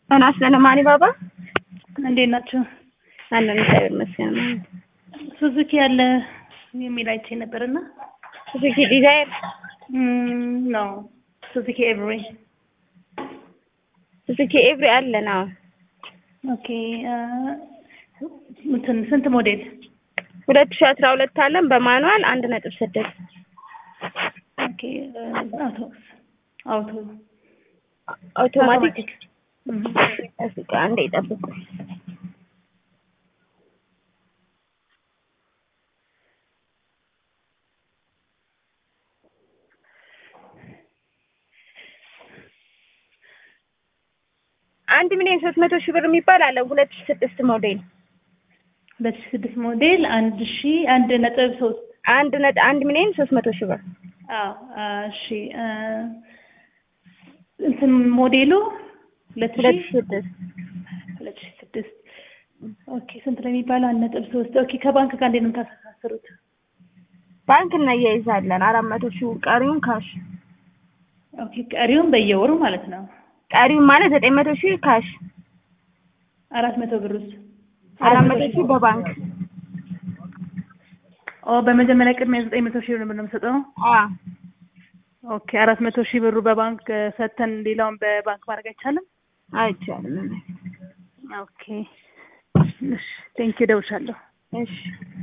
እናስ ለማኒ ባባ እንዴት ናቸው? አለን እግዚአብሔር ይመስገን። ሱዙኪ ያለ የሚል አይቼ ነበርና ሱዙኪ ዲዛይር ነው ሱዙኪ ኤቭሪ ሱዙኪ ኤቭሪ አለን። አዎ ኦኬ እንትን ስንት ሞዴል? ሁለት ሺህ አስራ ሁለት አለን በማኑዋል አንድ ነጥብ ስድስት ኦኬ አውቶ አውቶ አውቶማቲክ እስኪ አንዴ ይጠብቁ። አንድ ሚሊዮን ሶስት መቶ ሺህ ብር የሚባል አለ ሁለት ሺህ ስድስት ሞዴል ሁለት ሺህ ስድስት ሞዴል አንድ ሺህ አንድ ነጥብ ሶስት አንድ ነጥ አንድ ሚሊዮን ሶስት መቶ ሺህ ብር አዎ እሺ እንትን ሞዴሉ ሁለት ሁለት ሺህ ሺህ ስድስት ሁለት ሺህ ስድስት ኦኬ ስንት ነው የሚባለው? አንድ ነጥብ ሶስት ኦኬ ከባንክ ጋር እንዴት ነው የምታስተሳስሩት? ባንክ እናያይዛለን አራት መቶ ሺህ ቀሪውን ካሽ ኦኬ ቀሪውን በየወሩ ማለት ነው። ቀሪውን ማለት ዘጠኝ መቶ ሺህ ካሽ አራት መቶ ብር ውስጥ አራት መቶ ሺህ በባንክ ኦ በመጀመሪያ ቅድሚያ ዘጠኝ መቶ ሺህ ብር ነው የምንሰጠው። አ ኦኬ አራት መቶ ሺህ ብሩ በባንክ ሰጥተን ሌላውን በባንክ ማድረግ አይቻልም? አይቻልም። ኦኬ እሺ ቴንኪው እደውልሻለሁ። እሺ